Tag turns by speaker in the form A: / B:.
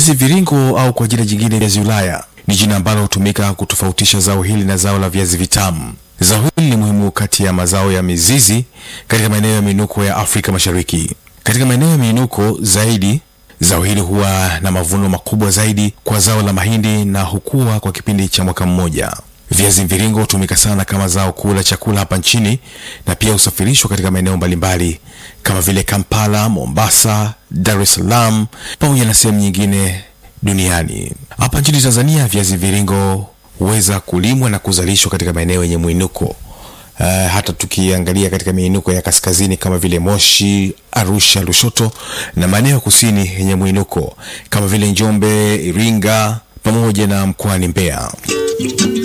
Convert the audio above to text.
A: Viazi viringo au kwa jina jingine viazi Ulaya ni jina ambalo hutumika kutofautisha zao hili na zao la viazi vitamu. Zao hili ni muhimu kati ya mazao ya mizizi katika maeneo ya miinuko ya Afrika Mashariki. Katika maeneo ya miinuko zaidi, zao hili huwa na mavuno makubwa zaidi kwa zao la mahindi na hukua kwa kipindi cha mwaka mmoja. Viazi mviringo hutumika sana kama zao kuu la chakula hapa nchini na pia husafirishwa katika maeneo mbalimbali kama vile Kampala, Mombasa, Dar es Salaam pamoja na sehemu nyingine duniani. Hapa nchini Tanzania, viazi mviringo huweza kulimwa na kuzalishwa katika maeneo yenye mwinuko. Uh, hata tukiangalia katika miinuko ya kaskazini kama vile Moshi, Arusha, Lushoto na maeneo ya kusini yenye mwinuko kama vile Njombe, Iringa pamoja na mkoani Mbeya.